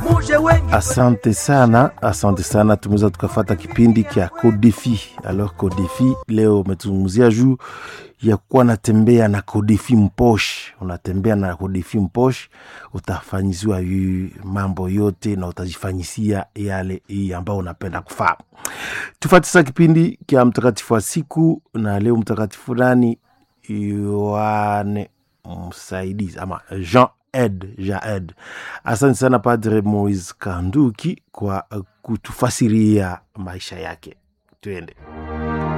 muje wengi Asante sana, asante sana. Tumeweza tukafata kipindi kya Kodefi. Alors Kodefi leo umetuzungumzia juu ya kuwa natembea na Kodefi mposh. Unatembea na Kodefi mposh, utafanyiziwa yu mambo yote na utajifanyisia yale hii ambayo unapenda kufaa. Tufate sasa kipindi kya mtakatifu wa siku, na leo mtakatifu nani? Yohane msaidizi ama Jean Ed Jaed. Asante sana Padre Moise Kanduki kwa uh, kutufasiria maisha yake. Tuende.